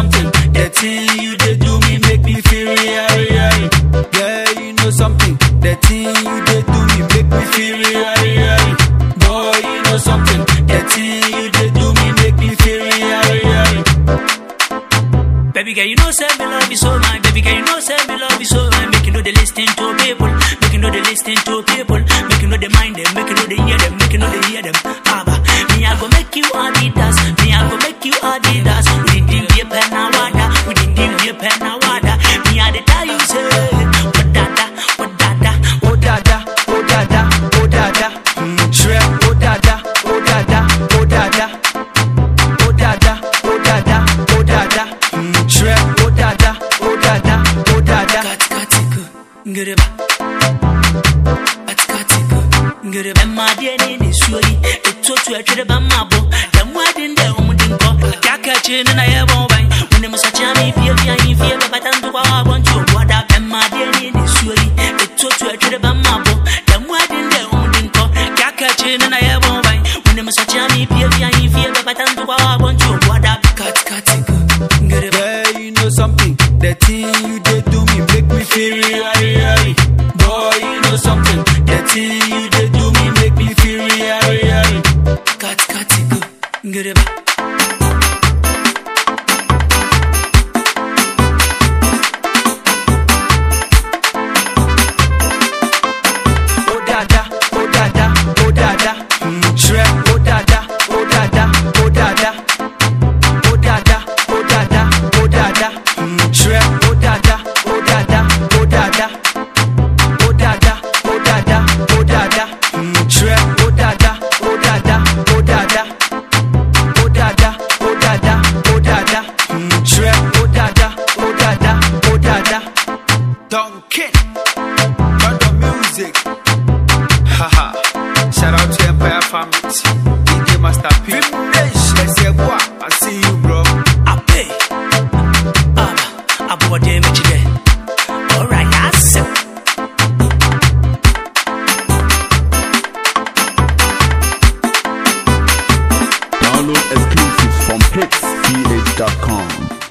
something. The thing you they do me make me feel real, real. Girl, you know something. The thing you they do me make me feel real, real. Boy, you know something. The thing you they do me make me feel real, real. Baby girl, you know say me love you so much. Baby girl, you know say me love you so much. Make you know the listen to people. Make you know the listen to people. Make you know the mind them. Make you know the hear them. Make you know the hear them. Abba, me I go make you Adidas. Me I go make you Adidas. We didn't be a pen na wada. We didn't be a pen na wada. Me I the tell you say, what dada, what dada. Oh dada, oh dada, oh dada. Mm, Shrek, oh dada, oh dada, oh dada. Oh dada, oh dada, oh dada. Mm, Shrek, oh dada, oh dada, oh dada. Kati kati ku, ngireba. Kati kati ku, ngireba. Emma die ni ni suori. Eto tu etwere ba mabo. Demu adin de omu din ko. Kaka chini na ye bon bai. Wune musa chami fie fie yin fie ba batandu kwa wa bon chu wada. Emma die ni ni suori. Eto tu etwere ba mabo. Demu adin de omu din ko. Kaka chini na ye bon bai. Wune musa chami fie fie yin fie ba batandu kwa wa bon chu wada. Kati kati ku, ngireba. Girl, you know something. The thing you they do me make me feel real, real. Boy, you know something. The thing you they do me make me feel real, real. Kati kati ku, ngireba. Oh dada, oh dada, oh dada. Mm, Shrek, oh dada, oh dada, oh dada. Oh dada, oh dada, oh dada. Mm, Shrek, oh dada, oh dada, oh dada. Oh dada, oh dada, oh dada. Mm, Shrek, oh dada, oh dada, oh dada. Oh dada, oh dada, oh dada. Mm, Shrek, oh dada, oh dada, oh dada. Duncan, London music. Haha. Shout out to Empire Family. DJ Master P. Let's say, boy, I see you, bro. Ape. Aba, abuwa de mechi de. Alright, yes. Download exclusives from hitsgh.com.